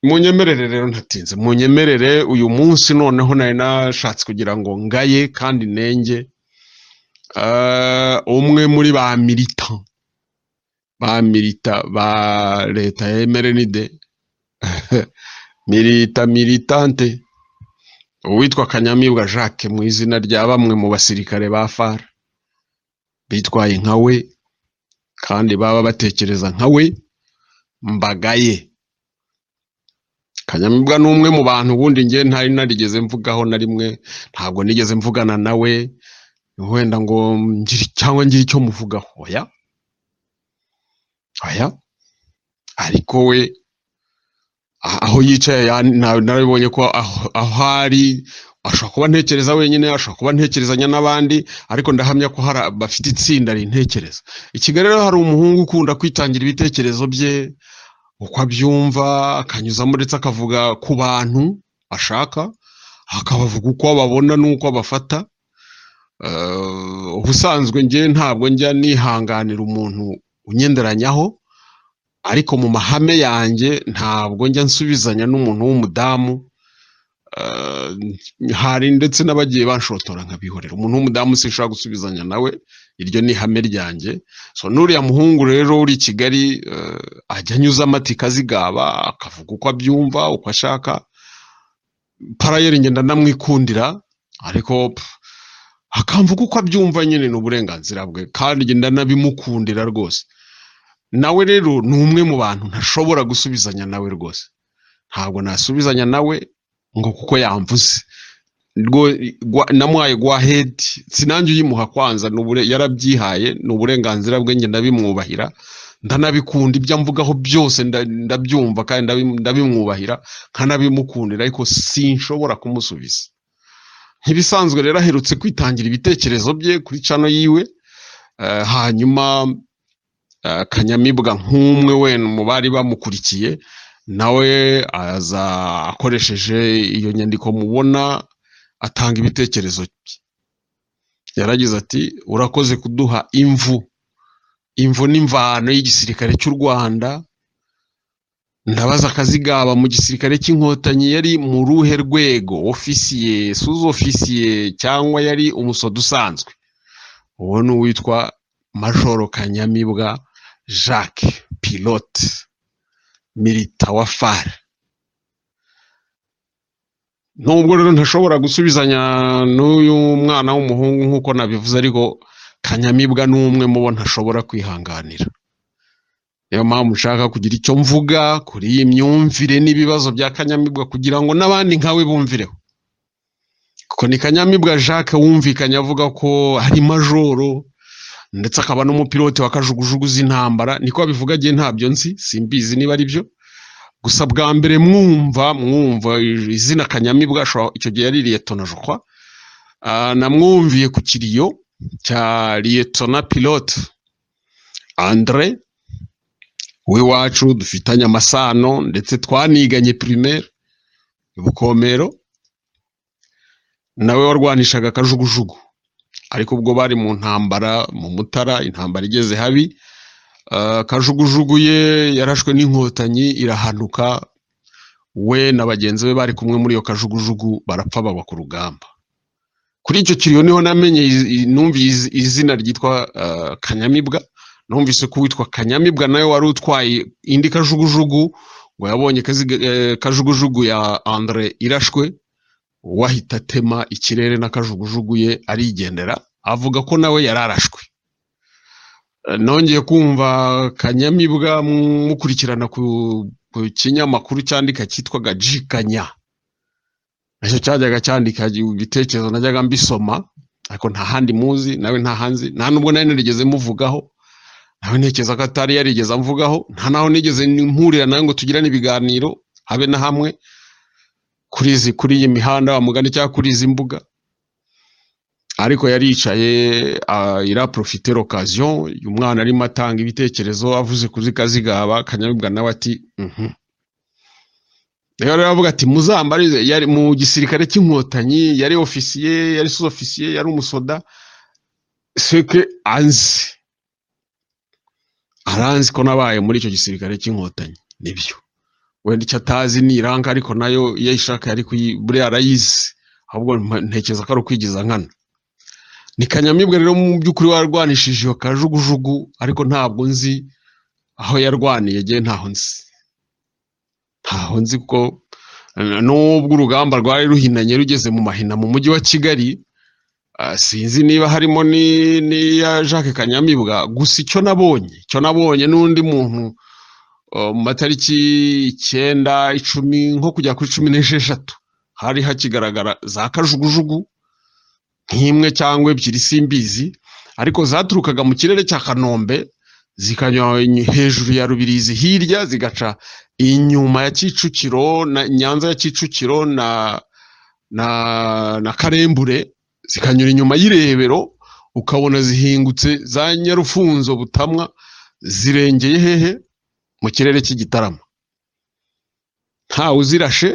munyemerere rero ntatinze munyemerere uyu munsi noneho nari nashatse kugira ngo ngaye kandi nenge Ah, umwe muri ba milita ba milita ba leta ya emerenide milita militante uwitwa kanyamibwa jacques mu izina rya bamwe mu basirikare ba fara bitwaye nka we kandi baba batekereza nka we mbagaye kanyamibwa ni umwe mu bantu ubundi njye ntari narigeze mvugaho na rimwe ntabwo nigeze mvugana nawe wenda ngo ngire- cyangwa ngire icyo muvugaho oya oya ariko we a- aho yicaye ya- na- narabibonye ko aho aho ari ashobora kuba ntekereza wenyine ashobora kuba ntekerezanya n'abandi ariko ndahamya ko hari ab- bafite itsinda rintekereza i kigali rero hari umuhungu ukunda kwitangira ibitekerezo bye uko abyumva akanyuzamo ndetse akavuga ku bantu ashaka akabavuga uko babona n'uko abafata Eh, ubusanzwe njye ntabwo njya nihanganira umuntu unyenderanyaho ariko mu mahame yanjye ntabwo njya nsubizanya n'umuntu w'umudamu Eh, hari ndetse n'abagiye banshotora nkabihorera umuntu w'umudamu sinshobora gusubizanya nawe iryo ni ihame ryanjye so n'uriya muhungu rero uri i kigali eh, ajya anyuzamo ati kazigaba akavuga uko abyumva uko ashaka parayeri ngenda ndamwikundira ariko pff, akamvuga uko abyumva nyine ni uburenganzira bwe kandi ngenda nabimukundira rwose nawe rero ni umwe mu bantu ntashobora gusubizanya nawe rwose ntabwo nasubizanya nawe ngo kuko yamvuze Rwo- gwa- namuhaye gwa hedi sinange uyimuha kwanza ni ubure- yarabyihaye ni uburenganzira bwe njye ndabimwubahira ndanabikunda ibyo amvugaho byose nda- ndabyumva kandi ndabi- ndabimwubahira nkanabimukundira ariko sinshobora kumusubiza nkibisanzwe rero aherutse kwitangira ibitekerezo bye kuri cano yiwe eh, hanyuma eh, kanyamibwa nk'umwe wenda mu bari bamukurikiye nawe aza akoresheje iyo nyandiko mubona atanga ibitekerezo bye yaragize ati urakoze kuduha imvu imvu n'imvano y'igisirikare cy'u rwanda ndabaza akazigaba mu gisirikare cy'inkotanyi yari mu ruhe rwego ofisiye suzi ofisiye cyangwa yari umusodo usanzwe uwo ni uwitwa majoro kanyamibwa jacques pilote milita wa far nubwo rero ntashobora gusubizanya n'uyu mwana w'umuhungu nk'uko nabivuze ariko kanyamibwa ni umwe mu bo ntashobora kwihanganira niyo mpamvu nshaka kugira icyo mvuga kuri iyi myumvire n'ibibazo bya kanyamibwa kugira ngo n'abandi nkawe bumvireho kuko ni kanyamibwa jacques wumvikanye avuga ko ari majoro ndetse akaba n'umupilote wa kajugujugu z'intambara niko abivuga agiye ntabyo nzi simbizi niba ari byo gusa bwa mbere mwumva mwumva izina kanyamibwa ashobora- icyo gihe yari liyetona jokwa namwumviye ku kiriyo cya liyetona pilote andre w'iwacu dufitanye amasano ndetse twaniganye primaire bukomero nawe warwanishaga akajugujugu ariko ubwo bari mu ntambara mu mutara intambara igeze habi ah, kajugujugu ye yarashwe n'inkotanyi irahanuka we na bagenzi be bari kumwe muri iyo kajugujugu barapfa bagwa ku rugamba kuri icyo kiriyo niho namenye iz- i- numviye iz- izina ryitwa ah, kanyamibwa numvise ko uwitwa kanyamibwa nawe wari utwaye indi kajugujugu ngo yabonye kaziga- eh, kajugujugu ya andre irashwe wahita atema ikirere n'akajugujugu ye arigendera avuga ko nawe yari arashwe Eh, nongeye kumva kanyamibwa mu- mukurikirana ku ku kinyamakuru cyandika cyitwaga jikanya nacyo cyajyaga cyandika ibitekerezo najyaga mbisoma ariko nta handi muzi nawe nta hanzi nta nubwo nari narigeze muvugaho nawe ntekereza ko atari yarigeze amvugaho nta naho nigeze mpurira nawe ngo tugirane ibiganiro habe na hamwe kuri izi kuri iyi mihanda wa mugani cyangwa kuri izi mbuga ariko yari yicaye ah, iraprofite l'occasion uyu mwana arimo atanga ibitekerezo avuze kuri kazigaba kanyamibwa nawe ati mhm rero aravuga ati muzambarize yari mu gisirikare cy'inkotanyi yari ofisiye yari sous ofisiye yari umusoda seke anzi aranzi ko nabaye muri icyo gisirikare cy'inkotanyi nibyo wenda icyo atazi ni iranga ariko nayo iyo ayishaka yari kuyi- buriya arayizi ahubwo mpa- ntekereza ko ari ukwigiza nkana ni kanyamibwa rero mu by'ukuri warwanishije iyo kajugujugu ariko ntabwo nzi aho yarwaniye ngewe ntaho nzi ntaho nzi kuko eh, n'ubwo urugamba rwari ruhinanye rugeze mu mahina mu mujyi wa kigali Ah, sinzi niba harimo ni- n'iya jacques kanyamibwa gusa icyo nabonye icyo nabonye n'undi muntu uh, mu matariki icyenda icumi nko kujya kuri cumi n'esheshatu hari hakigaragara za kajugujugu nk'imwe cyangwa ebyiri simbizi ariko zaturukaga mu kirere cya kanombe zikanyura hejuru ya rubirizi hirya zigaca inyuma ya kicukiro na nyanza ya kicukiro na na na karembure zikanyura inyuma y'irebero ukabona zihingutse za nyarufunzo butamwa zirengeye hehe mu kirere cy'igitarama ntawe uzirashe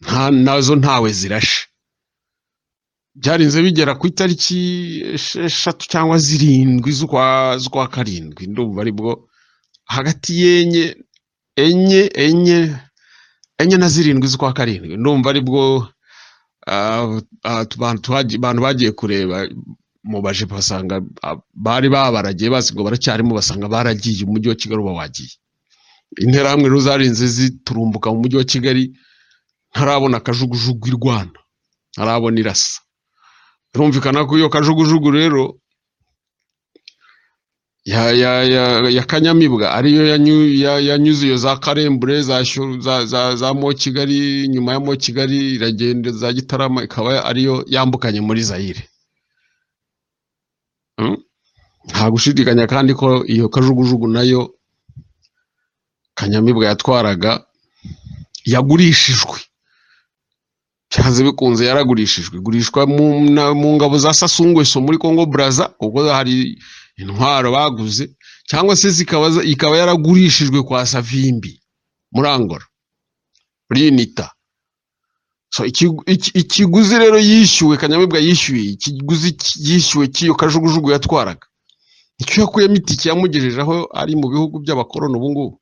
nta nazo ntawe zirashe byarinze bigera ku itariki esheshatu cyangwa zirindwi z'ukwa z'ukwa karindwi ndumva aribwo hagati y'enye enye enye enye na zirindwi z'ukwa karindwi ndumva aribwo ah, ah, tu- abantu twagiye- abantu bagiye kureba mubaje basanga ah, bari babaragiye bazi ngo baracyarimo basanga baragiye umujyi wa kigali uba wagiye interahamwe rero zarinze ziturumbuka mu mujyi wa kigali ntarabona akajugujugu irwana ntarabona irasa birumvikana ko iyo kajugujugu rero ya, ya, ya, ya kanyamibwa ariyo yanyu- ya- yanyuze iyo za karembure za, Shyuru- za, za, za mo kigali nyuma ya mo kigali iragenda za gitarama ikaba ariyo yambukanye muri zayire Mm. nta gushidikanya kandi ko iyo kajugujugu nayo kanyamibwa yatwaraga yagurishijwe byanze bikunze yaragurishijwe igurishwa mu, na- mu ngabo za sasungweso muri congo braza kuko hari intwaro baguze cyangwa se zikaba za- ikaba yaragurishijwe kwa savimbi muri angola muri unita so ikigu- iki- ikiguzi rero yishyuwe kanyamibwa yishyuye ikiguzi ki- yishyuwe cy'iyo kajugujugu yatwaraga icyo yakuyemo itike yamugejeje aho ari mu bihugu by'abakoroni ubu ngubu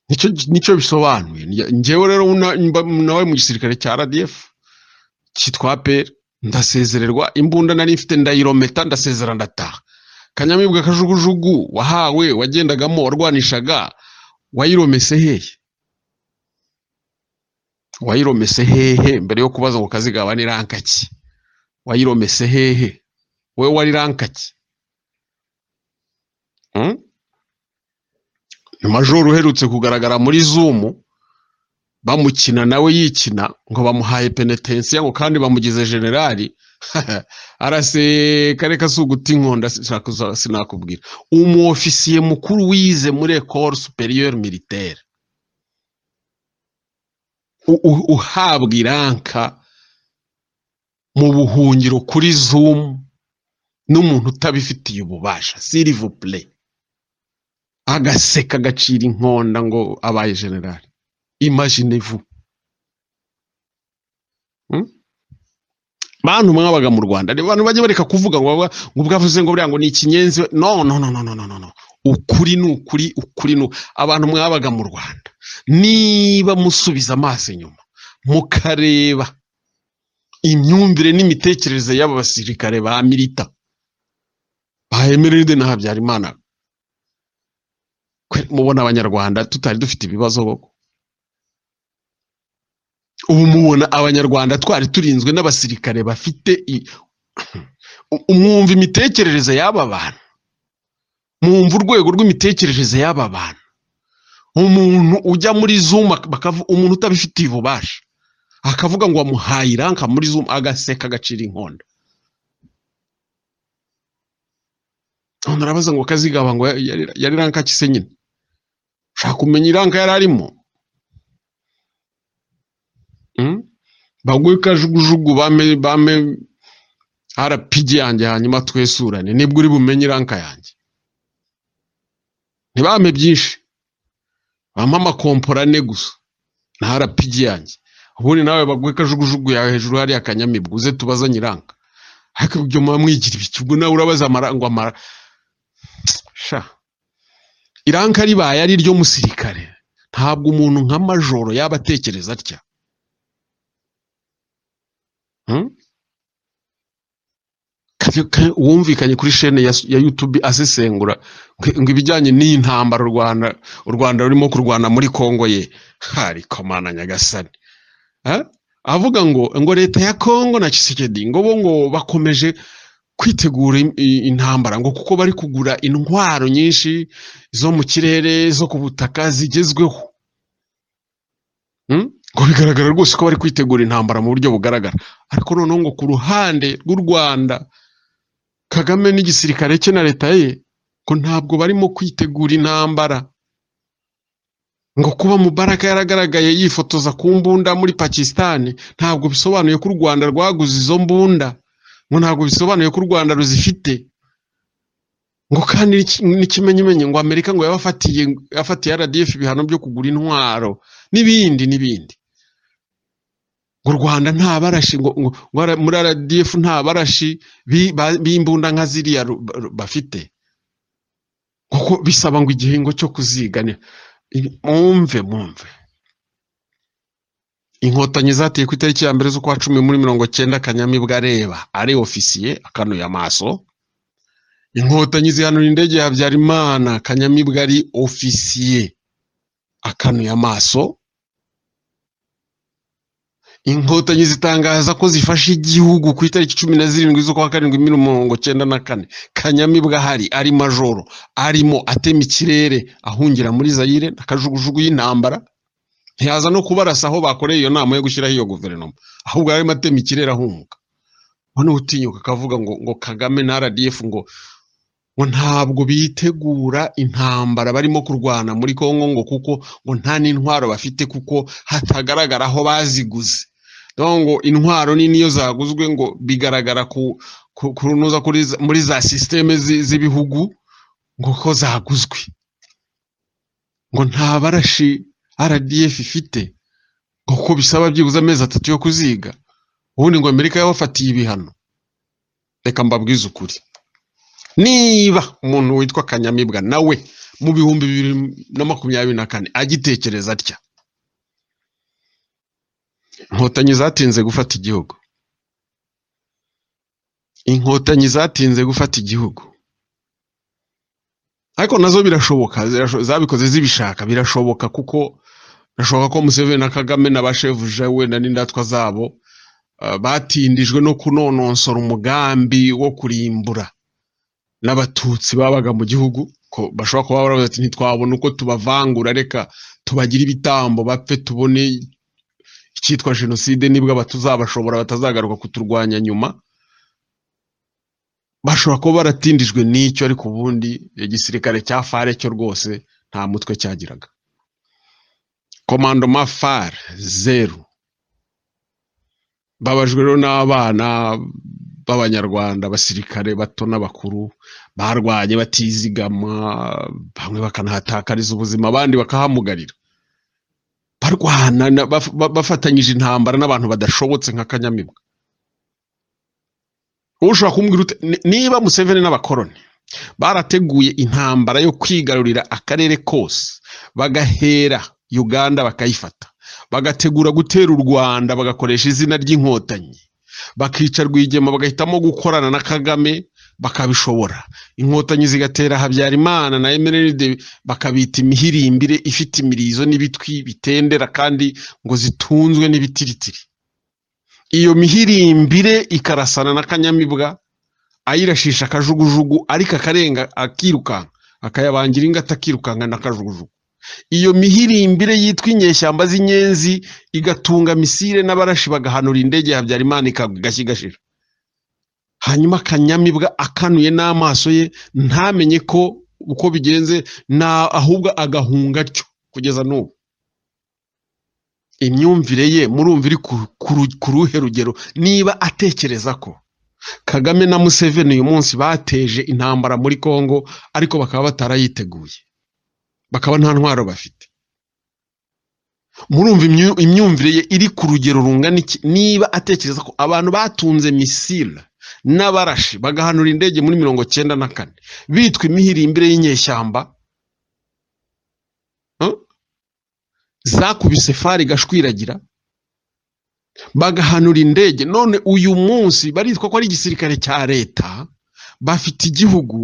nicyo nicyo bisobanuye Njye- njyewe rero una- mba- nawe mu gisirikare cya rdf cyitwa apr ndasezererwa imbunda nari mfite ndayirometa ndasezera ndataha kanyamibwa kajugujugu wahawe wagendagamo warwanishaga wayiromese hehe wayiromese hehe mbere yo kubaza ngo kazigaba ni ranka ki wayiromese hehe wowe wari ranka ki Hmm? ni majoro uherutse kugaragara muri zumu bamukina nawe yikina ngo bamuhaye penetensiya ngo kandi bamugize generali arase kare si uguta inkonda sinakuza- sinakubwira umu ofisiye mukuru wize muri ecole supérieure militaire U- u- uhabwa iranka mu buhungiro kuri zoom n'umuntu utabifitiye ububasha silivupure agaseka agacira inkonda ngo abaye generali imagine vous hmm? bantu mwabaga mu rwanda ni abantu bajya bareka kuvuga ngo baba- ngo bwavuze ngo buriya ngo ni ikinyenzi no no no no no no no no ukuri ni ukuri ukuri ni u- abantu mwabaga mu rwanda niba musubiza amaso inyuma mukareba imyumvire n'imitekerereze y'aba basirikare ba milita ba emeride na habyarimana kwe- mubona abanyarwanda tutari dufite ibibazo koko ubu mubona abanyarwanda twari turinzwe n'abasirikare bafite i- u- mwumva imitekerereze y'aba bantu mwumva urwego rw'imitekerereze y'aba bantu umuntu ujya muri zoom ak- bakavu- umuntu utabifitiye ububasha akavuga ngo wamuhaye iranka muri zoom agaseka agacira inkonda none arabaza ngo kazigaba ngo ya- yari yari ranka ki se nyine ushaka kumenya iranka yari arimo Mm? bagwe kajugujugu bame bame rpg yanjye hanyuma twesurane nibwo uri bumenye iranka yanjye ntibame byinshi bampa amakompora ane gusa na rpg yanjye ubundi nawe bagwe kajugujugu yawe hejuru hariya kanyamibwa uze tubazanye iranka ariko ibyo muba mwigira ibiki ubwo nawe urabaza amara ngo amara sha iranka ribaye ari iryo musirikare ntabwo umuntu nka majoro yaba atekereza atya Hmm? Ka- ka- wumvikanye kuri shene ya, ya youtube asesengura ngo- ngo ibijyanye n'iyi ntambara u rwanda u rwanda rurimo kurwana muri kongo ye hari komana nyagasani Eh? avuga ngo ngo leta ya kongo na kisekedi ngo bo ngo bakomeje kwitegura im- i- intambara ngo kuko bari kugura intwaro nyinshi zo mu kirere zo ku butaka zigezweho Mm? ngo bigaragara rwose ko bari kwitegura intambara mu buryo bugaragara ariko noneho ngo ku ruhande rw'u rwanda kagame n'igisirikare cye na leta ye ko ntabwo barimo kwitegura intambara ngo kuba mubaraka yaragaragaye yifotoza ku mbunda muri pakisitani ntabwo bisobanuye ko u rwanda rwaguze izo mbunda ngo ntabwo bisobanuye ko u rwanda ruzifite ngo kandi n'iki- n'ikimenyimenyi ngo amerika ngo yabafatiye yafatiye rdf ibihano byo kugura intwaro n'ibindi n'ibindi ngo u rwanda nta barashi ngo ngo- ngo ara- muri rdf nta barashi bi- ba- b'imbunda nka ziriya ru- ru- bafite kuko bisaba ngo igihingo cyo kuziga ni- ibi- mwumve mwumve inkotanyi zateye ku itariki ya mbere z'ukwa cumi muri mirongo cyenda kanyamibwa areba ari ofisiye akanuye amaso inkotanyi zihanura indege ya habyarimana kanyamibwa ari ofisiye akanuye amaso inkotanyi zitangaza ko zifashe igihugu ku itariki cumi na zirindwi z'ukwa karindwi muri mirongo cyenda na kane kanyamibwa ahari ari majoro arimo atema ikirere ahungira muri zayire akajugujugu y'intambara ntiyaza no kubarasa aho bakoreye iyo nama yo gushyiraho iyo guverinoma ahubwo yarimo atema ikirere ahunga noneho utinyuka akavuga ngo ngo kagame na rdf ngo ngo ntabwo bitegura intambara barimo kurwana muri kongo ngo kuko ngo nta n'intwaro bafite kuko hatagaragara aho baziguze donc ngo intwaro nini iyo zaguzwe ngo bigaragara ku ku- kurunoza kuri za- muri za sisiteme z'ibihugu ngo ko zaguzwe ngo nta barashi rdf ifite ngo kuko bisaba byibuze amezi atatu yo kuziga ubundi ngo amerika yabafatiye ibihano reka mbabwize ukuri niba umuntu witwa kanyamibwa nawe mu bihumbi bibiri na makumyabiri na kane agitekereza atya inkotanyi zatinze gufata igihugu inkotanyi zatinze gufata igihugu ariko nazo birashoboka zirasho- zabikoze zibishaka birashoboka kuko birashoboka ko museveni na kagame na bashevuja we na n'indatwa zabo ah, batindijwe no kunonosora umugambi wo kurimbura n'abatutsi babaga mu gihugu ko bashobora kuba baravuze ati ntitwabona uko tubavangura reka tubagira ibitambo bapfe tubone icyitwa jenoside nibwo batuzabashobora batazagaruka kuturwanya nyuma bashobora kuba baratindijwe n'icyo ariko ubundi igisirikare cya fare cyo rwose nta mutwe cyagiraga komando fare zeru babajwe rero n'abana b'abanyarwanda abasirikare bato n'abakuru barwanye batizigama bamwe bakanahatakariza ubuzima abandi bakahamugarira barwana na- baf- ba- bafatanyije intambara n'abantu badashobotse nka kanyamibwa ushobora kumbwira ute "Ni- niba museveni n'abakoroni barateguye intambara yo kwigarurira akarere kose bagahera uganda bakayifata bagategura gutera u rwanda bagakoresha izina ry'inkotanyi bakica rwigema bagahitamo gukorana na kagame bakabishobora inkotanyi zigatera habyarimana na emeride bakabita imihirimbire ifite imirizo n'ibitwi bitendera kandi ngo zitunzwe n'ibitiritiri iyo mihirimbire ikarasana na kanyamibwa ayirashisha akajugujugu ariko akarenga akirukanka akayabangira ingata akirukanka n'akajugujugu iyo mihirimbire yitwa inyeshyamba z'inyenzi igatunga misile n'abarashi bagahanura indege ya habyarimana ikagashya igashira hanyuma akanyamibwa akanuye n'amaso ye ntamenye ko uko bigenze na ahubwo agahunga atyo kugeza n'ubu imyumvire ye murumva iri ku- ku ru- ku ruhe rugero niba atekereza ko Kagame na Museveni uyu munsi bateje intambara muri Kongo ariko bakaba batarayiteguye bakaba nta ntwaro bafite murumva imyu- imyumvire ye iri ku rugero rungana iki niba atekereza ko abantu batunze misile n'abarashi bagahanura indege muri mirongo cyenda na kane bitwa imihirimbire y'inyeshyamba zakubise fari igashwiragira bagahanura indege none uyu munsi baritwa ko ari igisirikare cya leta bafite igihugu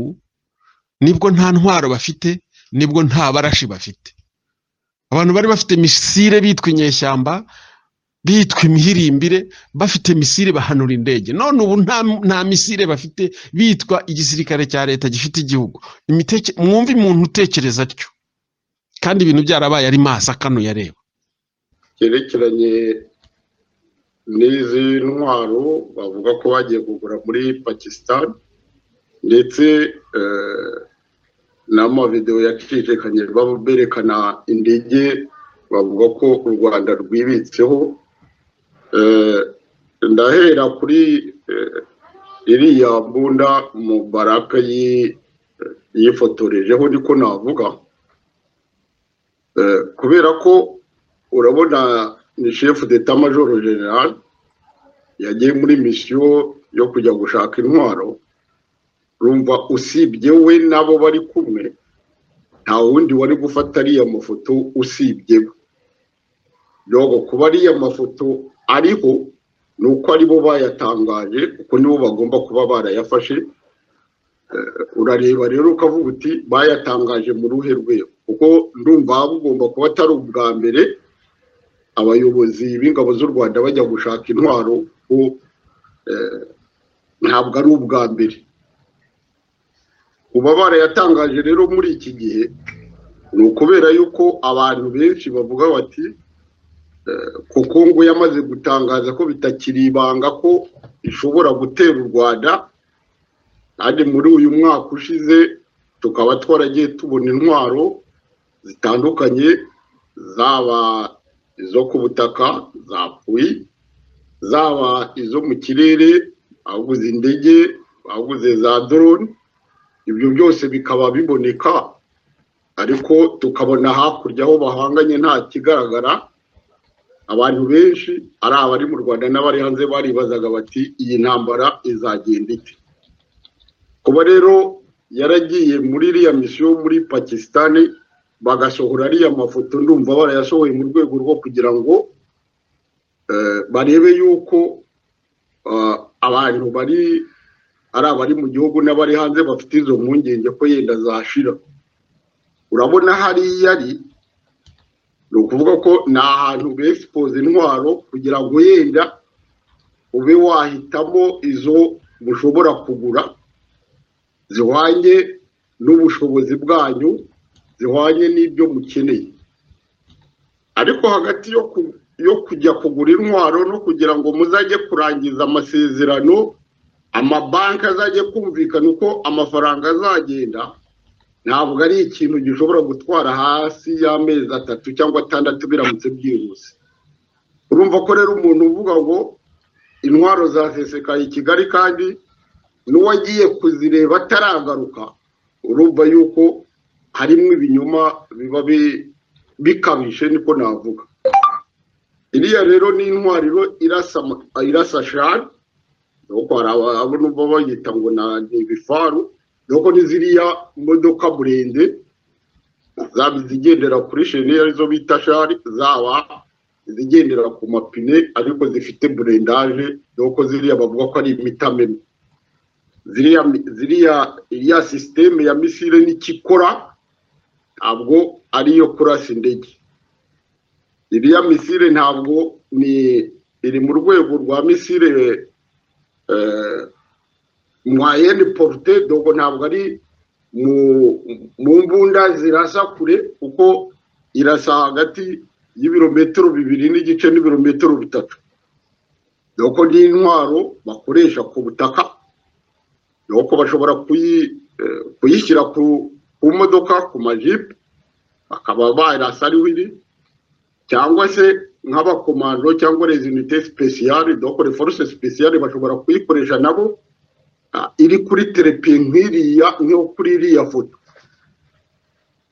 nibwo nta ntwaro bafite nibwo nta barashi bafite abantu bari bafite misire bitwa inyeshyamba bitwa imihirimbire bafite misire bahanura indege none ubu nta nta misire bafite bitwa igisirikare cya leta gifite igihugu Imiteke- mwumve umuntu utekereza atyo kandi ibintu byarabaye ari maso akanuye areba byerekeranye n'izi ntwaro bavuga ko bagiye kugura muri pakisitani ndetse eh, n'amavidewo yacicikanye baba berekana indege bavuga ko u rwanda rwibitseho Eh, ndahera kuri eh, iriya mbunda mubaraka yi- yifotorejeho niko navuga Eh, kubera ko urabona ni shefu d'etat major general yagiye muri misiyo yo kujya gushaka intwaro rumva usibye we n'abo bari kumwe nta wundi wari gufata ariya mafoto usibye we yogo kuba ariya mafoto ariho ni uko aribo bayatangaje kuko nibo bagomba kuba barayafashe urareba rero ukavuga uti bayatangaje mu ruhe rwego kuko ndumva bugomba kuba atari ubwa mbere abayobozi b'ingabo z'u rwanda bajya gushaka intwaro kuko eh, ntabwo ari ubwa mbere kuba barayatangaje rero muri iki gihe ni ukubera yuko abantu benshi bavuga bati eh, kuko ngo yamaze gutangaza ko bitakiri ibanga ko ishobora gutera u rwanda kandi muri uyu mwaka ushize tukaba twaragiye tubona intwaro zitandukanye zaba izo ku butaka zapfuye zaba izo mu kirere baguze indege baguze za drone ibyo byose bikaba biboneka ariko tukabona hakurya aho bahanganye nta kigaragara abantu benshi ari abari mu rwanda n'abari hanze baribazaga bati iyi ntambara izagenda ite kuba rero yaragiye muri iriya misiyo muri pakisitani bagasohora ariya mafoto ndumva barayasohoye mu rwego rwo kugira ngo eh, barebe yuko eh, abantu bari ari abari mu gihugu n'abari hanze bafite izo mpungenge ko yenda zashira urabona hariya ari ni ukuvuga ko ni ahantu besipoza intwaro kugira ngo yenda ube wahitamo izo mushobora kugura zihwanye n'ubushobozi bwanyu zihwanye n'ibyo mukeneye ariko hagati yo ku- yo kujya kugura intwaro no kugira ngo muzajye kurangiza amasezerano amabanki azajye kumvikana uko amafaranga azagenda ntabwo ari ikintu gishobora gutwara hasi y'amezi atatu cyangwa atandatu biramutse byihuse urumva ko rero umuntu uvuga ngo intwaro zasesekaye i kigali kandi n'uwagiye kuzireba ataragaruka urumva yuko harimo ibinyoma biba bi- bikabije niko navuga iriya rero ni intwariro irasa ama- irasa shari nuko hari ababona bayita ngo na- ni ibifaru nuko ni ziriya modoka burende zaba izigendera kuri sheni arizo bita shari zaba izigendera ku mapine ariko zifite burendaje nuko ziriya bavuga ko ari imitameme ziriya ziriya iriya sisiteme ya misile n'ikikora ntabwo ari iyo kurasa indege iriya misile ntabwo ni iri mu rwego rwa misile eh, mwayeni porute dogo ntabwo ari mu mu mbunda zirasa kure kuko irasa hagati y'ibirometero bibiri n'igice n'ibirometero bitatu doko ni intwaro bakoresha ku butaka nuko bashobora kuyi- eh, kuyishyira ku ku modoka ku majipe bakaba barasa ariho iri cyangwa se nk'abakomando cyangwa les unités spéciales donc les forces spéciales bashobora kuyikoresha nabo ah, iri kuri terepe nk'iriya nk'iyo kuri iriya foto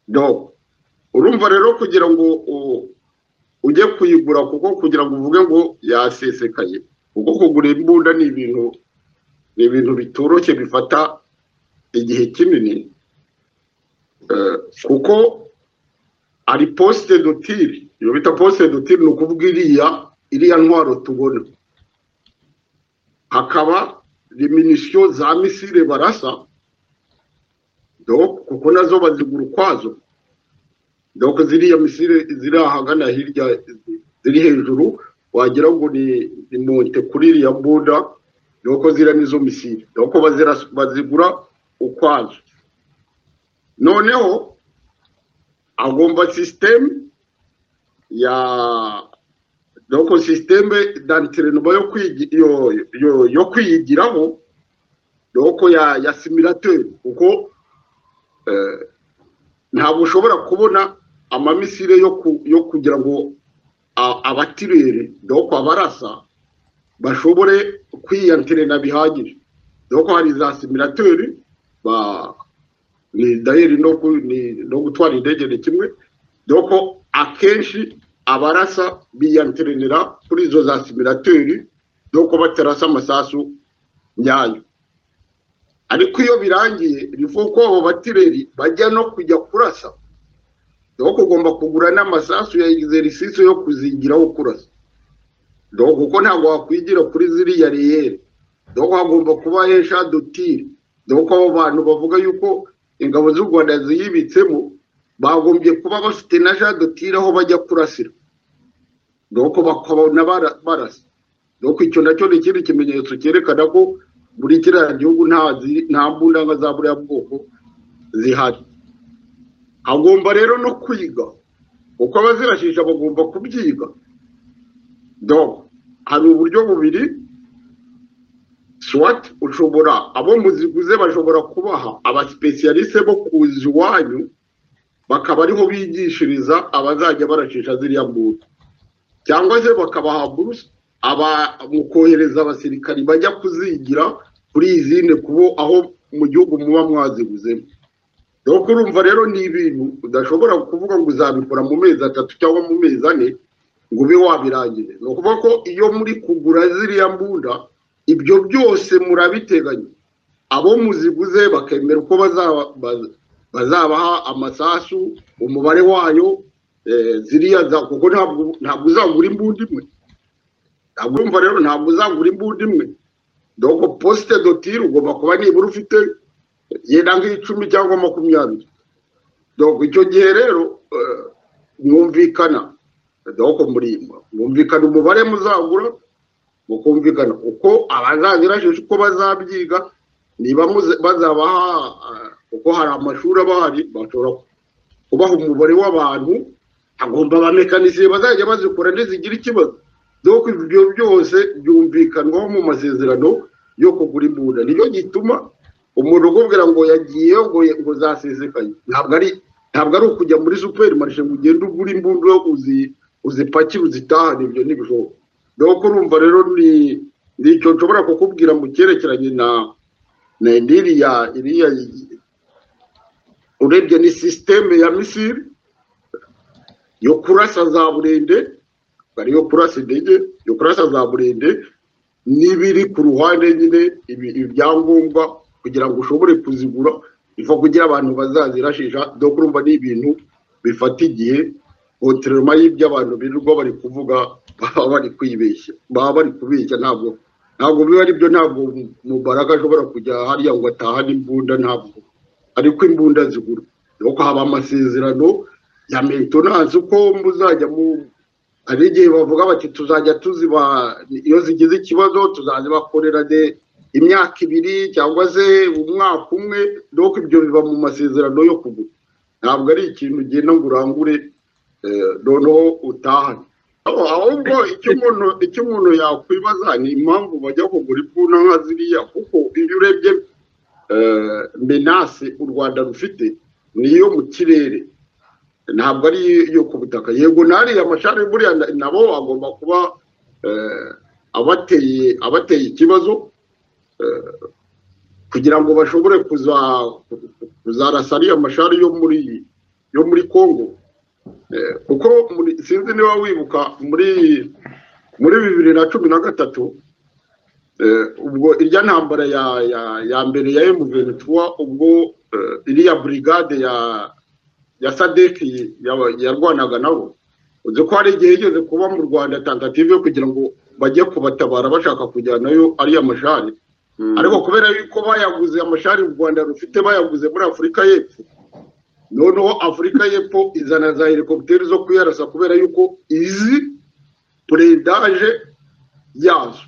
donc urumva rero kugira ngo u- ujye kuyigura kuko kugira ngo uvuge ngo yasesekaye kuko kugura imbunda ni ibintu ni ibintu bitoroshye bifata igihe kinini Eh, kuko ari posite dotiri iyo bita posite duti ni ukuvuga iriya iriya ntwaro tubona hakaba reminisiyo za misile barasa do kuko nazo bazigura ukwazo doko ziriya misile ziri ahagana hirya ziri hejuru wagira ngo ni ni monte kuri iriya buda doko ziriya nizo misile doko bazira- bazigura ukwazo noneho agomba sisiteme ya doko sisiteme dantirenoma yo kwigi- yo- yo- yo kwiyigiraho doko ya ya similateri kuko eh, ntabwo ushobora kubona amamisire yo ku- yo kugira ngo a- abatirere doko abarasa bashobore kwiyantirena bihagije doko hari za similateri ba ni dayeri no ku- ni- no gutwara indege ni kimwe doko akenshi abarasa biyantirenera kuri izo za similateri doko batarasa amasasu nyayo ariko iyo birangiye bivuga ko abo batireri bajya no kujya kurasa doko ugomba kugura n'amasasu ya egiserisisi yo kuzigiraho kurasa doko kuko ntabwo wakwigira kuri ziriya reyeri doko hagomba kuba hesha dotire doko abo bantu bavuga yuko ingabo z'u rwanda ziyibitsemo bagombye kuba bafite na ja dotire aho bajya kurasira doko bakabona bara- barasa doko icyo nacyo ni ikindi kimenyetso cyerekana ko buri kirangirwa nta zi- nta mbunda nka za buriya bwoko zihari hagomba rero no kwiga uko abazirashisha bagomba kubyiga doko hari uburyo bubiri swat ushobora abo muziguze bashobora kubaha abasipesiyarise bo kuza iwanyu bakaba ariho bigishiriza abazajya baracisha ziriya mbuto cyangwa se bakabaha buruse aba mu kohereza abasirikari bajya kuzigira kuri izindi kubo aho mu gihugu muba mwaziguzemo rero kurumva rero ni ibintu udashobora kuvuga ngo uzabikora mu mezi atatu cyangwa mu mezi ane ngo ube wabirangire ni ukuvuga ko iyo muri kugura ziriya mbunda ibyo byose murabiteganya abo muziguze bakemera uko bazaba baza- bazabaha amasasu umubare wayo eh, ziriya za- kuko ntabwo ntabwo uzagura imbunda imwe ntabwo urumva rero ntabwo uzagura imbunda imwe doko posite dotire ugomba kuba nibura ufite yenda nk'icumi cyangwa makumyabiri doko icyo gihe rero eh, mwumvikana doko murimba mwumvikana umubare muzagura mukumvikana uko abazabirashisha uko bazabyiga niba muze- bazabaha ah, kuko hari amashuri aba ahari bashobora kubaha umubare w'abantu hagomba abamekanisiye bazajya bazikora ntizigira ikibazo doko ibyo byose byumvikanwaho mu masezerano yo kugura imbunda nicyo gituma umuntu ukubwira ngo yagiyeyo ngo ngo zasesekaye ntabwo ari ntabwo ari ukujya muri superi marishe ngo ugende ugura imbunda uzi uzipakire uzitahane ibyo ntibishoboka doko urumva rero ni ni icyo nshobora kukubwira mu cyerekeranye na na iriya iriya urebye ni sisiteme ya misiri yo kurasa za burende bari yo kurasa indege yo kurasa za burende n'ibiri ku ruhande nyine ibi- ibyangombwa kugira ngo ushobore kuzigura iva kugira abantu bazazirashisha dore urumva ni ibintu bifata igihe kontoroma y'ibyo abantu birirwa bari kuvuga baba bari kwibeshya baba bari kubeshya ntabwo ntabwo biba ari byo ntabwo mubaraga ashobora kujya hariya ngo atahane imbunda ntabwo ariko imbunda zigura nuko haba amasezerano ya maintenance uko muzajya mu hari igihe bavuga bati tuzajya tuziba iyo zigize ikibazo tuzazibakorera de imyaka ibiri cyangwa se umwaka umwe nuko ibyo biba mu masezerano yo kugura ntabwo ari ikintu ugenda ngo urangure eh, noneho utahane Aho- ahubwo icyo umuntu icyo umuntu yakwibaza ni impamvu bajya kugura imbunda nka ziriya kuko iyo urebye eh, menace u rwanda rufite ni iyo mu kirere ntabwo ari iyo ku butaka yego nariya amashami buriya na- nabo agomba kuba eh, abateye abateye ikibazo eh, kugira ngo bashobore kuza kuzarasa ariya mashari yo muri yo muri congo Eh, kuko muri- sinzi niba wibuka muri muri bibiri na cumi na gatatu eh, ubwo irya ntambara ya ya ya mbere ya M23 ubwo eh, iriya brigade ya ya sadeki yarwanaga nabo uzi ko hari igihe yigeze kuba mu rwanda tentative yo kugira ngo bajye kubatabara bashaka kujyanayo ariya mashari ariko kubera yuko bayaguze amashari u rwanda rufite bayaguze muri afurika y'epfo noneho afurika y'epfo izana za helikopiteri zo kuyarasa kubera yuko izi purendaje yazo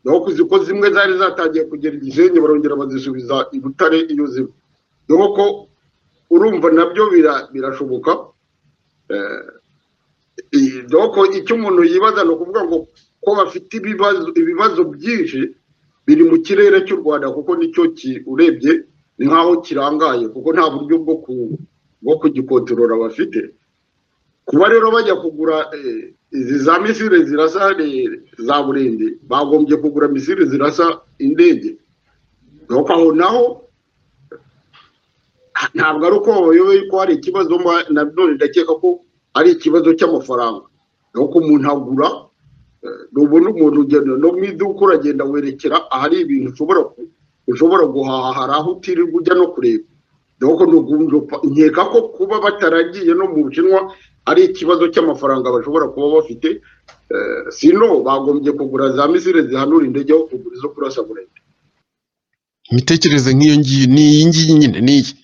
naho kuzi ko zimwe zari zatangiye kugera igisenyi barongera bazisubiza i butare iyo zimwe dore ko urumva nabyo birashoboka doko icyo umuntu yibaza ni ukuvuga ngo ko bafite ibibazo ibibazo byinshi biri mu kirere cy'u rwanda kuko nicyo urebye ni nk'aho kirangaye kuko nta buryo bwo kugikontorora bafite kuba rero bajya kugura izi za misire zirasa za burende bagombye kugura misire zirasa indege doko aho naho ntabwo ari uko bayoboye ko hari ikibazo nanone ndakeka ko ari ikibazo cy'amafaranga nuko umuntu agura nubona umuntu ugenda no mu iduka uragenda werekera ahari ibintu ushobora ushobora guhaha hari aho utirirwa ujya no kureba nuko nkeka ko kuba bataragiye no mu bushinwa ari ikibazo cy'amafaranga bashobora kuba bafite sino bagombye kugura za misire zihanura indege aho kugura izo kurasa burende imitekerereze nk'iyo ngiyo ni iyi ngiyi nyine ni iyi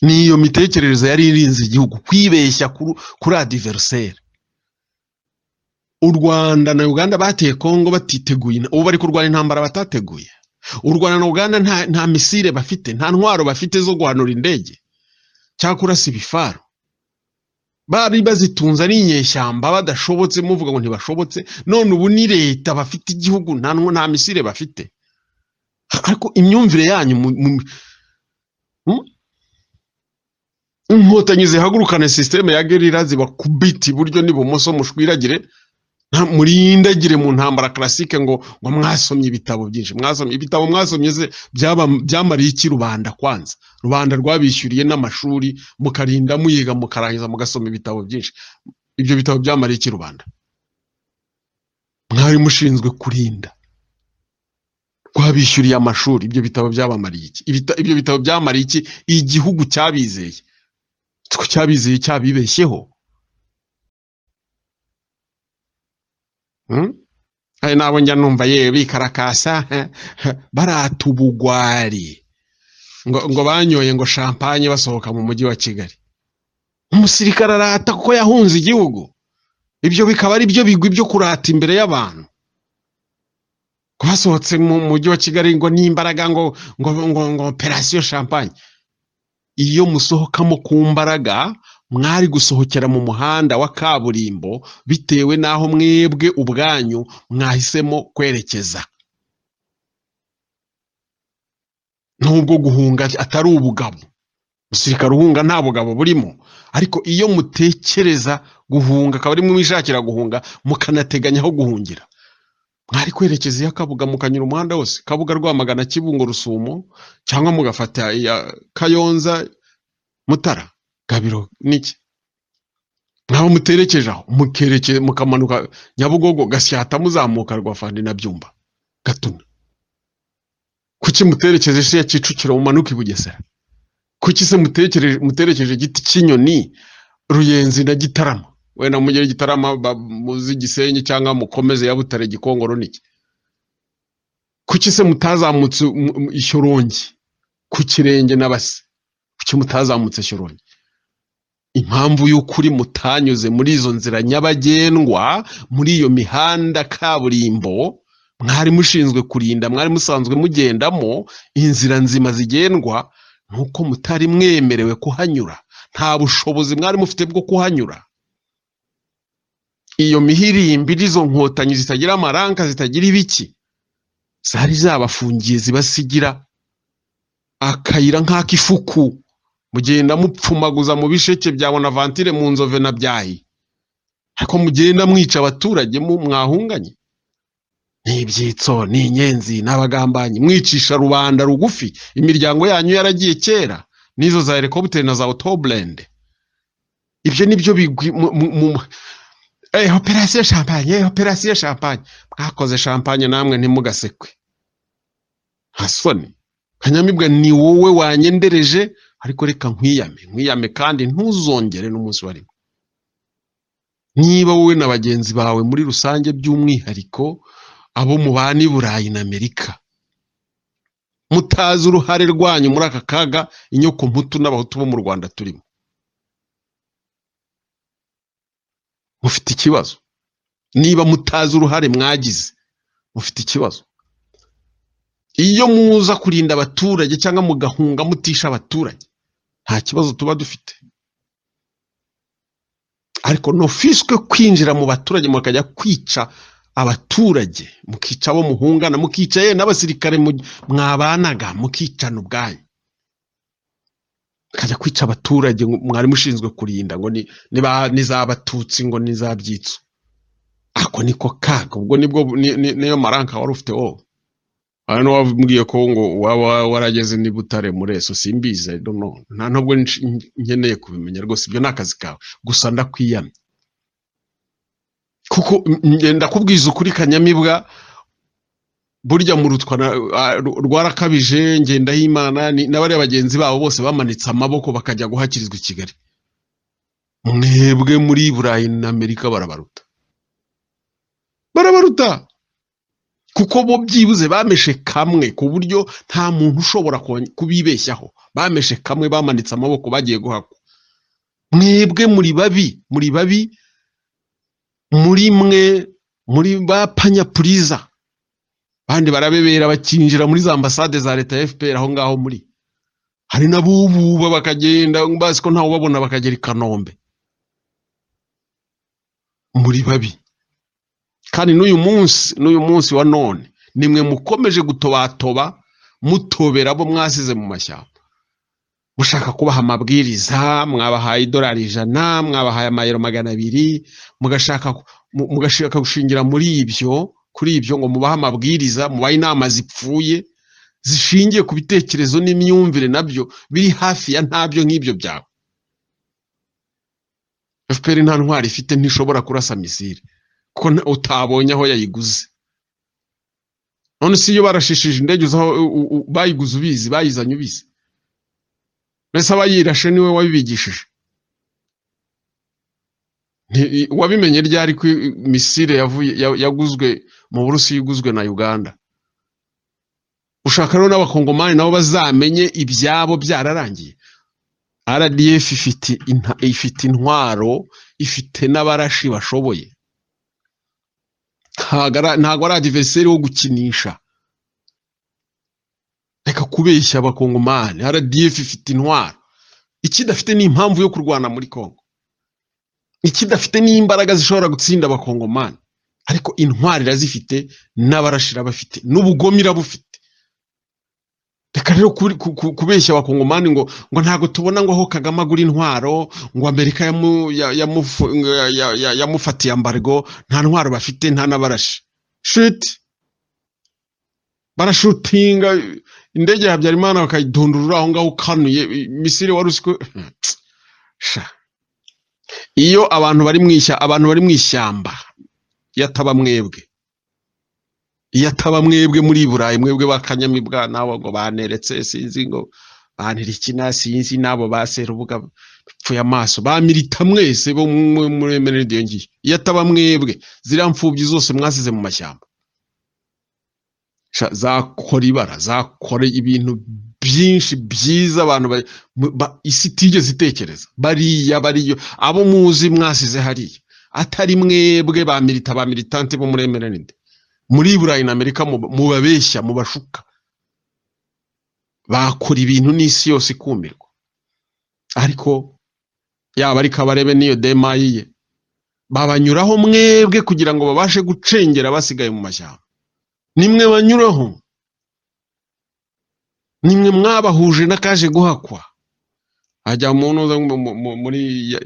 ni iyo mitekerereze yari irinze igihugu kwibeshya kuri adiveriseri u rwanda na uganda bateye kongo batiteguye ubu bari kurwanya intambara batateguye u rwanda na uganda nta misire bafite nta ntwaro bafite zo guhanura indege cyangwa kurasa ibifaru bari bazitunze ari inyeshyamba badashobotse muvuga ngo ntibashobotse none ubu ni leta bafite igihugu nta misire bafite ariko imyumvire yanyu inkotanyi zihagurukane sisiteme ya gerira zibakubita iburyo n'ibumoso mushwiragire murindagire mu ntambara karasike ngo ngo mwasomye ibitabo byinshi mwasomye ibitabo mwasomye ze byamariye iki rubanda kwanza rubanda rwabishyuriye n'amashuri mukarinda muyiga mukarangiza mugasoma ibitabo byinshi ibyo bitabo byamariye iki rubanda mwari mushinzwe kurinda rwabishyuriye amashuri ibyo bitabo byabamariye iki ibyo bitabo byamariye iki igihugu cyabizeye ko cyabizeye cyabibeshyeho hari nabo njya numva yewe bikarakasa barata ubugwari ngo banyoye ngo shampanye basohoka mu mujyi wa kigali umusirikare arata kuko yahunze igihugu ibyo bikaba ari byo bigwi byo kurata imbere y'abantu basohotse mu mujyi wa kigali ngo n'imbaraga ngo ngo ngo operasiyo shampanye iyo musohokamo ku mbaraga mwari gusohokera mu muhanda wa kaburimbo bitewe n'aho mwebwe ubwanyu mwahisemo kwerekeza nubwo guhunga atari ubugabo umusirikare uhunga nta bugabo burimo ariko iyo mutekereza guhunga akaba ari mwishakira guhunga mukanateganya aho guhungira mwari kwerekeza iyo kabuga mukanyura umuhanda wose kabuga rwamagana kibungo rusumo cyangwa mugafata iya kayonza mutara gabiro n'iki ntabwo muterekeje aho mukamanuka nyabugogo gasyata muzamuka rwafande na byumba gatuna kuki muterekeje isi ya kicukiro mumanuka i bugesera kuki se muterekeje igiti cy'inyoni ruyenzi na gitarama wenda mugere igitarama muzi gisenyi cyangwa mukomeze yabutare gikongoro niki kuki se mutazamutse ishyorongi ku kirenge n'abase kuki mutazamutse ishyorongi impamvu y'ukuri mutanyuze muri izo nzira nyabagendwa muri iyo mihanda kaburimbo mwari mushinzwe kurinda mwari musanzwe mugendamo inzira nzima zigendwa nuko mutari mwemerewe kuhanyura nta bushobozi mwari mufite bwo kuhanyura iyo mihirimbi n'izo nkotanyi zitagira amaranka zitagira ibiki zari zabafungiye zibasigira akayira nk'ak'ifuku mugenda mupfumaguza mu bisheke bya bonavantire mu nzove na byahi ariko mugenda mwica abaturage mwahunganye ni ibyitso ni inyenzi n'abagambanyi mwicisha rubanda rugufi imiryango yanyu yaragiye kera n'izo za helikopiteri na za otoburende ibyo nibyo bigwi operasiyo shampanye operasiyo shampanye mwakoze shampanye namwe ntimugasekwe nta soni kanyamibwa ni wowe wanyendereje ariko reka nkwiyame nkwiyame kandi ntuzongere n'umunsi warimo niba wowe na bagenzi bawe muri rusange by'umwihariko abo mubana i burayi na amerika mutazi uruhare rwanyu muri aka kaga inyoko mputu n'abahutu bo mu rwanda turimo mufite ikibazo niba mutazi uruhare mwagize mufite ikibazo iyo muza kurinda abaturage cyangwa mugahunga mutisha abaturage nta kibazo tuba dufite ariko nufiswe kwinjira mu baturage mukajya kwica abaturage mukica abo muhungana mukica ye n'abasirikare mu- mwabanaga mukicana ubwanyu mukajya kwica abaturage ngo mwari mushinzwe kurinda ngo ni niba- n'izabatutsi ngo n'izabyitso ako niko kaga ubwo nibwo ni- ni- niyo maranka wari ufite wowe aha niho wabwiye ko ngo waba warageze n'i Butare muri eso simbizi I don't know. nta nubwo nsh- nkeneye kubimenya rwose ibyo ni akazi kawe gusa ndakwiyamye kuko ndakubwiza ukuri kanyamibwa burya mu rutwa na- ah, ru- rwarakabije ngendahimana ni- n'abariya bagenzi babo bose bamanitse amaboko bakajya guhakirizwa i kigali mwebwe muri burayi na amerika barabaruta barabaruta kuko bo byibuze bameshe kamwe ku buryo nta muntu ushobora kon- kubibeshyaho bameshe kamwe bamanitse amaboko bagiye guhakwa mwebwe muri babi muri babi muri mwe muri ba panyapuriza abandi barabebera bakinjira muri za ambasade za leta ya fpr aho ngaho muri hari n'abububa bakagenda bazi ko ntawe ubabona bakagera i kanombe muri babi kandi n'uyu munsi n'uyu munsi wa none nimwe mukomeje gutobatoba mutobera abo mwasize mu mashyamba mushaka kubaha amabwiriza mwabahaye idolari ijana mwabahaye amayero magana abiri mugashaka mu- mugashaka gushingira muri ibyo kuri ibyo ngo mubahe amabwiriza mubahe inama zipfuye zishingiye ku bitekerezo n'imyumvire nabyo biri hafi ya ntabyo nk'ibyo byawe fpr nta ntwari ifite ntishobora kurasa misile kuko nta- utabonye aho yayiguze none si iyo barashishije indege uzi aho u- u- u- bayiguze ubizi bayizanye ubizi mbese abayirashe niwe wabibigishije Nti- i- wabimenye ryari ko i- misile yavuye ya- yaguzwe mu burusiya iguzwe na uganda ushaka rero n'abakongomani nabo bazamenye ibyabo byararangiye rdf ifite inta- ifite intwaro ifite n'abarashi bashoboye ntago ari- ntago ari adiveriseri wo gukinisha reka kubeshya abakongomani rdf ifite intwaro ikidafite ni impamvu yo kurwana muri congo ikidafite ni imbaraga zishobora gutsinda abakongomani ariko intwari irazifite n'abarashi irabafite n'ubugome irabufite reka rero kuri- ku- ku- kubeshya abakongomani ngo ngo ntabwo tubona ngo aho kagame agura intwaro ngo amerika yamu- ya- yamufu- ya- ya- ya- yamufatiye ambargo nta ntwaro bafite nta n'abarashi shiti barashutinga indege ya habyarimana bakayidundurura aho ngaho ukanuye misiri wari uzi ko Sha. iyo abantu bari mu ishyamba abantu bari mu ishyamba iyo ataba mwebwe iyo ataba mwebwe muri burayi mwebwe bakanyamibwa nabo ngo baneretse sinzi ngo bantirikina sinzi nabo baserubuga pfuye amaso bamirita mwese bo mu- muri emeride iyo ngiyo iyo ataba mwebwe ziriya mfubyi zose mwasize mu mashyamba Sha, zakora ibara zakora ibintu byinshi byiza abantu ba- mu- ba- isi itigeze itekereza bariya bariyo abo muzi mwasize hariya atari mwebwe ba milita ba militante bo muri emeride muri burayi na amerika mu- mubabeshya mubashuka bakora ibintu n'isi yose ikumirwa ariko yaba ari kabarebe n'iyo demayi ye babanyuraho mwebwe kugira ngo babashe gucengera abasigaye mu mashyamba nimwe banyuraho nimwe mwabahuje n'akaje guhakwa hajya umuntu uza mu- mu- mu- muri ya-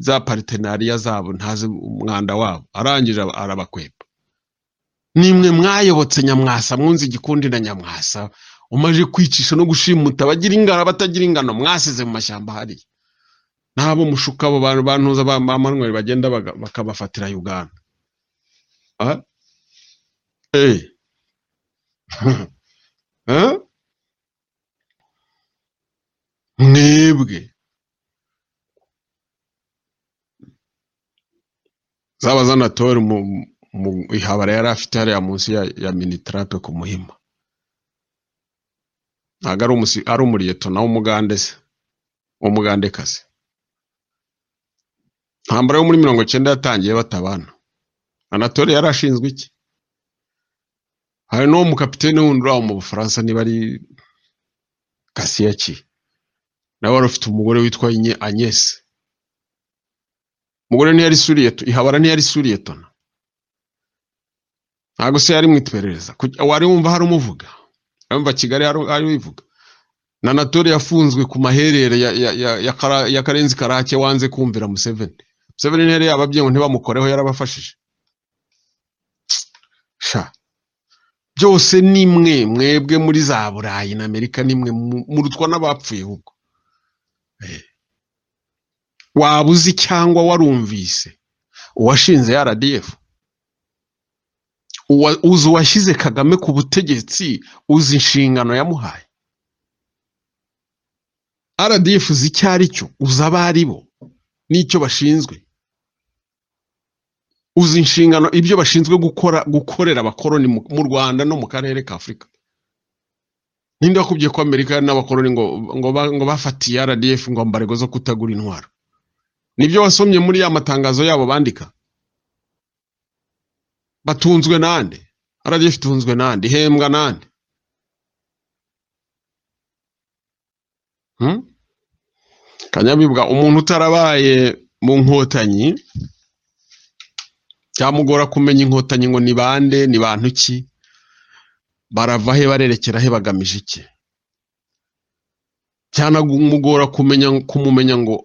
za paritenariya zabo ntazi umwanda wabo arangije aba- arabakweppa nimwe mwayobotse nyamwasa mwunze igikundi na nyamwasa umaje kwicisha no gushimuta abagira ingano abatagira ingano mwasize mu mashyamba hariya n'abo mushuka abo bantu bantuza ba ba Manuel bagenda baga- bakabafatira Uganda Ah, eh, eh, mwebwe zaba zanatora mu mu ihabara yari afite hariya munsi ya ya minitarape ku muhima ntabwo ari umusi ari umuriyetona w'umugande se w'umugandekazi ntambara yo muri mirongo icyenda yatangiye batabana anatole yari ashinzwe iki hari n'uwo mukapitene wundi uraho mu bufaransa niba ari kasiyaki nawe wari ufite umugore witwa Nye- agnese umugore ntiyari suriyeto ihabara ntiyari suriyetona ntabwo se yari mu iperereza Kuki- wari wumva hari umuvuga wumva kigali hari hari uyivuga na natore yafunzwe ku maherere ya, ya, ya, ya, kara, ya karenzi karake wanze kumvira museveni museveni ntiyari yababwiye ngo ntibamukoreho yarabafashije sha byose ni mwe mwebwe muri za burayi na amerika ni mwe mu- murutwa n'abapfuye ubwo Eh. waba uzi cyangwa warumvise uwashinze rdf uwa- uzi uwashyize kagame ku butegetsi uzi inshingano yamuhaye rdf uzi icyo ari cyo uzi abo ari bo n'icyo bashinzwe uzi inshingano ibyo bashinzwe gukora gukorera abakoloni mu mu rwanda no mu karere ka afurika ninde wakubwiye ko amerika n'abakoloni ngo ngo, ba- ngo bafatiye rdf ngo mbarego zo kutagura intwaro nibyo wasomye muri ya matangazo yabo bandika batunzwe nande rdf itunzwe nande ihembwa nande Hmm? kanyamibwa umuntu utarabaye mu nkotanyi byamugora kumenya inkotanyi ngo ni bande ni bantu ki barava he barerekera he bagamije iki byanamugora kumenya kumumenya ngo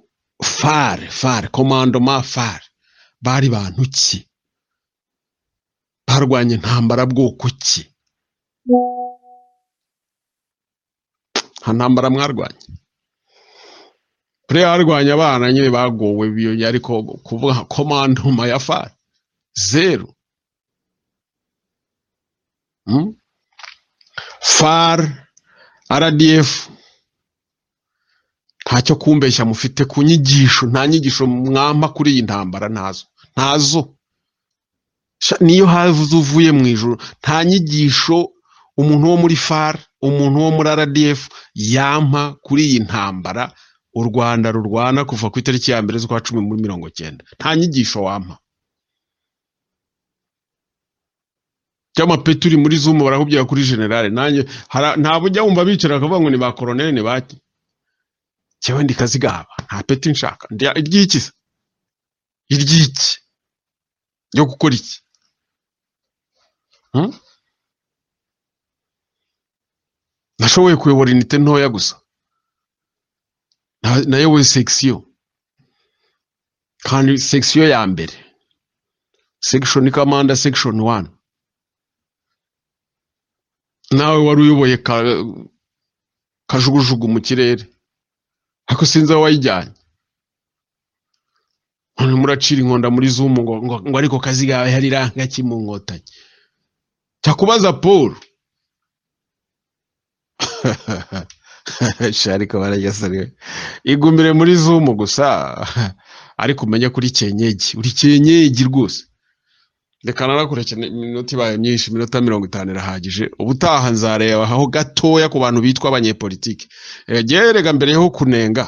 fare fare komando ma fare bari bantu ki barwanya intambara bwoko ki nta ntambara mwarwanya kure yarwanya abana nyine bagowe biyo ariko kuvuga komandoma ya far zeru mm? far rdf ntacyo kumbeshya mufite ku nyigisho nta nyigisho mwampa kuri iyi ntambara ntazo ntazo Sha- niyo havuze uvuye mu ijoro nta nyigisho umuntu wo muri far umuntu wo muri rdf yampa kuri iyi ntambara u rwanda rurwana kuva ku itariki ya mbere z'ukwa cumi muri mirongo cyenda nta nyigisho wampa by'amapeti uri muri zumu barakubwira kuri generale nanjye hara- ntabwo ujya wumva bicara bakavuga ngo ni ba koroneli ni baki jyewe ndi kazigaba nta peti nshaka Ndi- iry'iki se? iry'iki ryo gukora iki Hmm? nashoboye kuyobora inite ntoya gusa Na- nayoboye sekisiyo kandi sekisiyo ya mbere sekishoni kamanda sekishoni wani nawe wari uyoboye ka- kajugujugu mu kirere ariko sinzi aho wayijyanye none muracira inkonda muri zumu ngo, ngo, ngo ariko kazigawe hari iranga ki mu nkotanyi jya kubaza paul Sha, ariko barajyasariwe igumire muri zumu gusa ariko umenye kuri kenyegi uri kenyegi rwose reka narakureke ni- iminota ibaye myinshi iminota mirongo itanu irahagije ubutaha nzareba aho gatoya ku bantu bitwa abanyepolitiki Eh, jyewe rega mbere yo kunenga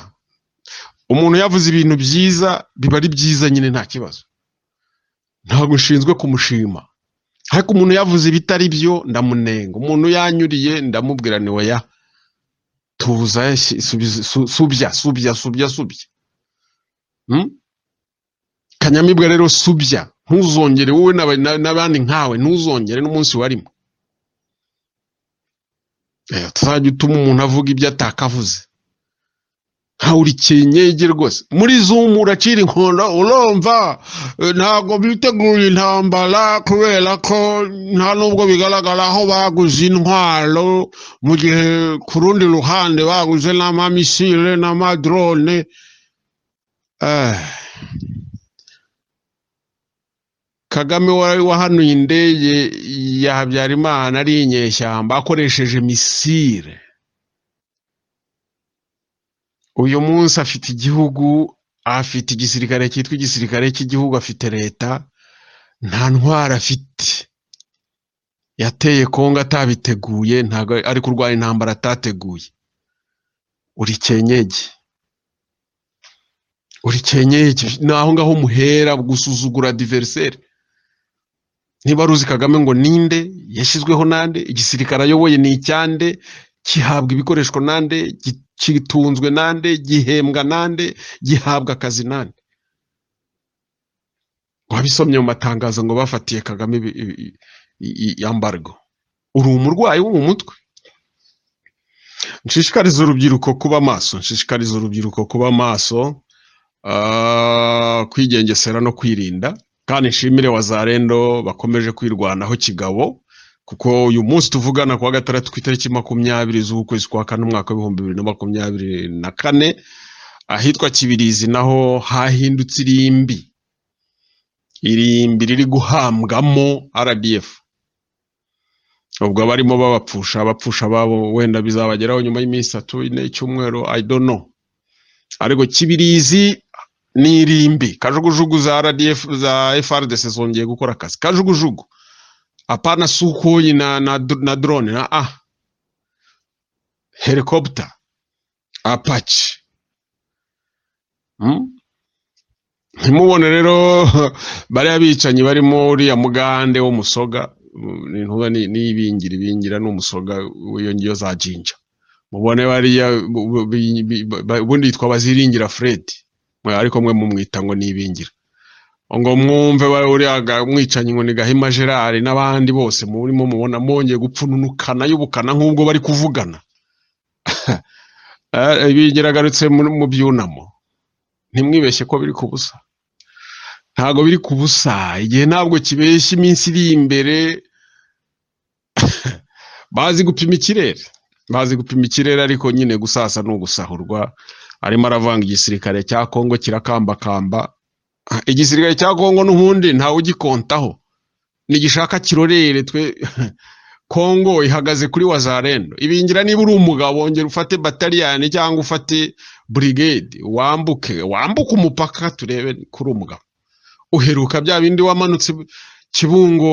umuntu yavuze ibintu byiza biba ari byiza nyine nta kibazo ntabwo nshinzwe kumushima ariko umuntu yavuze ibitari byo ndamunenga umuntu yanyuriye ndamubwira ni oya tuza shi- subiza- su- subya subya subya subya Hmm? kanyamibwa rero subya ntuzongere wowe n'aba- na- n'abandi nkawe ntuzongere n'umunsi warimo Eh, tuzajya utuma umuntu avuga ibyo atakavuze nkawe uri kenyege rwose muri zumu uracira inkondo urumva eh, ntabwo biteguye intambara kubera ko nta nubwo bigaragara aho baguze intwaro mu gihe ku rundi ruhande baguze n'amamisile n'amadrone eh. kagame wa- wahanuye indege ya habyarimana ari inyeshyamba akoresheje misile uyu munsi afite igihugu afite igisirikare cyitwa igisirikare cy'igihugu afite leta nta ntwaro afite yateye kongo atabiteguye ntabwo ari kurwanya intambara atateguye uri kenyege uri kenyege ni aho ngaho muhera gusuzugura diveriseri niba ruzi kagame ngo ninde yashyizweho nande igisirikare ayoboye ni icyande gihabwa ibikoreshwa nande gitunzwe nande gihembwa nande gihabwa akazi nande wabisomye mu matangazo ngo bafatiye kagame yambarwa uri umurwayi wo mu mutwe nshishikariza urubyiruko kuba maso nshishikariza urubyiruko kuba maso kwigengesera no kwirinda kandi nshimire wazarendo bakomeje kwirwanaho kigabo kuko uyu munsi tuvugana ku wa gatandatu ku itariki makumyabiri z'ukwezi kwa kane umwaka w'ibihumbi bibiri na makumyabiri na kane ahitwa kibirizi naho hahindutse irimbi irimbi riri guhambwamo rdf ubwo abarimo babapfusha abapfusha babo wenda bizabageraho nyuma y'iminsi itatu ine icyumweru i don't know ariko kibirizi ni irimbi kajugujugu za rdf za frdc zongeye gukora akazi kajugujugu apana sukuyi na na, na drone na a helicopter apache hmm? ntimubone rero bariya bicanyi barimo uriya mugande w'umusoga intuba ni ibingira ibingira ni umusoga w'iyo za jinja mubone bariya ubundi yitwa baziringira fredi ariko mwe mumwita ngo nibingira ngo mwumve uriya mwicanyi ngo ni gahima gerard n'abandi bose murimo mubona mwongeye gupfununukana y'ubukana nk'ubwo bari kuvugana bigeragarutse mu byunamo ntimwibeshye ko biri ku busa ntabwo biri ku busa igihe ntabwo kibeshya iminsi iri imbere bazi gupima ikirere bazi gupima ikirere ariko nyine gusasa ni ugusahurwa arimo aravanga igisirikare cya kongo kirakambakamba igisirikare cya kongo n'ubundi ntawe ugikontaho ntigishaka kirorere twe kongo ihagaze kuri wazarendo ibingira niba uri umugabo wongera ufate bataliyani cyangwa ufate burigade wambuke wambuke umupaka turebe kuri umugabo uheruka bya bindi wamanutse kibungo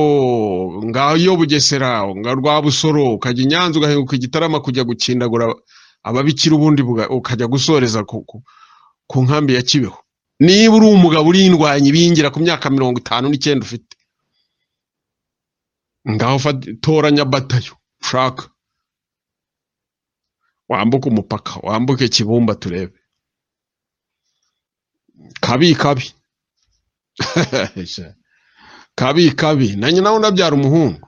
ngayo bugesera nga rwa busoro ukajya i nyanza ugahinguka igitarama kujya gukindagura ababikira ubundi ukajya gusoreza ku nkambi ya kibeho niba uri umugabo urindwanya ibingira ku myaka mirongo itanu n'icyenda ufite ngaho toranya batayo ushaka wambuke umupaka wambuke kibumba turebe kabi kabi kabi kabi na nyina we unabyara umuhungu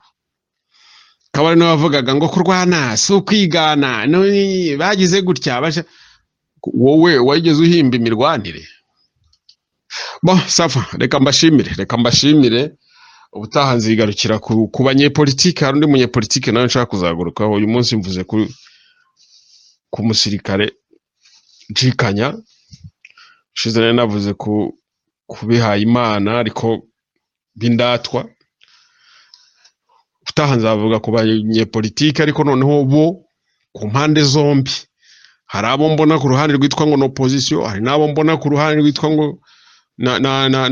kabari n'abavugaga ngo kurwana si ukwigana bagize gutya wowe wageze uhimba imirwanire bo safa reka mbashimire reka mbashimire ubutaha nzigarukira ku banyepolitiki hari undi munyepolitiki nawe nshaka kuzagarukaho uyu munsi mvuze ku musirikare jikanya ushize nari navuze ku bihayimana ariko b'indatwa utaha nzavuga ku banyepolitiki ariko noneho bo ku mpande zombi hari abo mbona ku ruhande rwitwa ngo n'opozisiyo hari n'abo mbona ku ruhande rwitwa ngo ni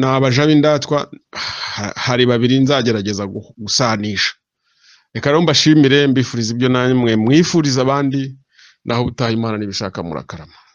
abaja b'indatwa hari babiri nzagerageza gusanisha reka rero mbashimire mbifuriza ibyo namwe mwifuriza abandi naho ubutaha imana n'ibishaka murakarama